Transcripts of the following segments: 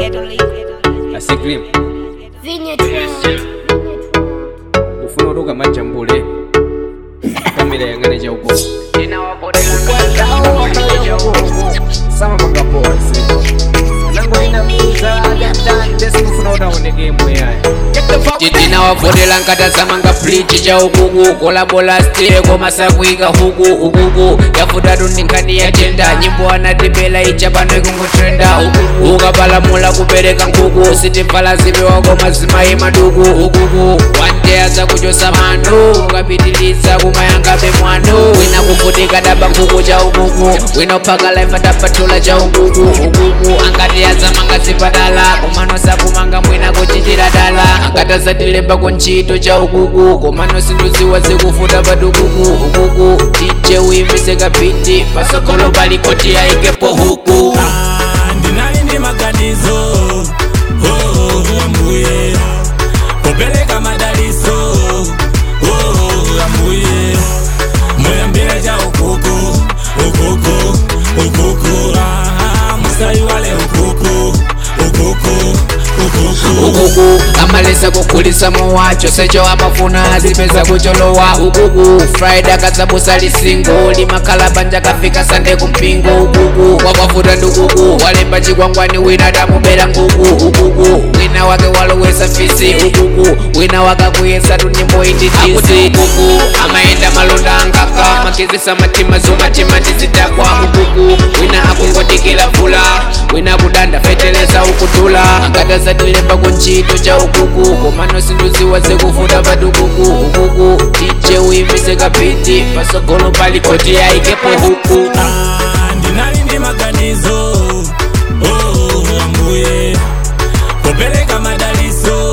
asiklim Vineyard Road. ufuna utuka majambule kamera yang'ane chauko sama makabosi nango ina mbuza desifuna utaoneke mweyaya titina wavotela nkatazamanga flichi cha ukuku kolabola stile komasakuika huku ukuku yafutatu ndinkani ya jenda nyimbo anatipela icha pano ikungotrenda ukapalamula kupereka nkuku sitimvala zipewa koma zimayi maduku ukuku wanteya zakuchosa mano ukapitiliza kumayangabe mwano wina kuvutika daba nkuku cha ukuku wina uphaka life atapatula cha ukuku ukuku angati yazamanga zipatala komano sakumanga mwina kuchitira dala akatazatilemba ku ntchito cha ukuku komano sinduziwa zikufuta patukuku ukuku tije uyimise kapiti pasogolo palikoti ayikepo huku Ah, ndinali ndi maganizo oh, ambuye kupeleka madaliso oh, ambuye muyambire cha ukuku ukuku ukuku ah, musaiwale ukuku ukuku ukuku ukuku amalesa kukhulisa mowacho secho amafuna azipeza kucholowa ukuku friday akazabusa lisingo limakhala banja kafika sande kumpingo ukuku wakwafuta ndukuku walemba chikwangwani wina damubera nguku ukuku wina wake walowesa fisi ukuku wina wakakuyesa tunyimbo inditisi ukuku amayenda malonda angaka makizisa matima zomatima ndizidakwa ukuku wina akungodikila vula wina kudanda feteleza ukutula akatazatilemba ku ntchito cha ukuku komano sinduziwa zikufuta patukuku ukuku tije uyimise kapiti pasogolo palikoti ayikepo huku Ah, ndinali ndi maganizo oh, ambuye kupeleka madaliso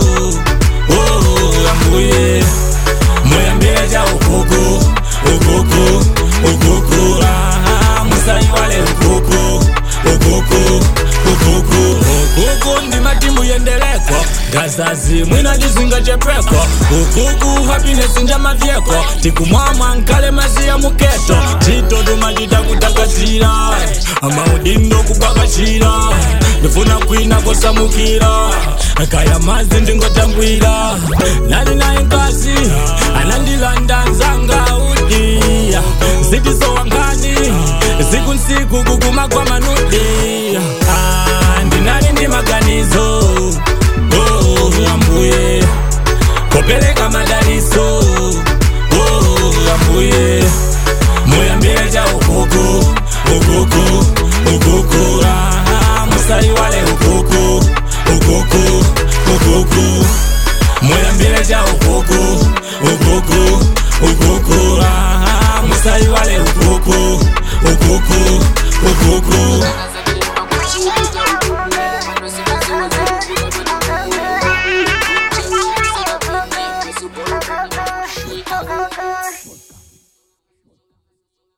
oh, ambuye muyambire cha ukuku ukuku ukuku ah, musaiwale ukuku ukuku ukuku ukuku ndi matimbu yendeleko ngazazi mwina chizinga chepeko ukuku happiness njamavyeko tikumwamwa nkale maziya muketo tito tumachita kutakatira amaudindo kukwakachira ndifuna kwina kosamukira kaya mazi ndingotambwira nali naye nkazi anandilanda nzanga udiya zitizowankani ziku nsiku kukuma kwa manudi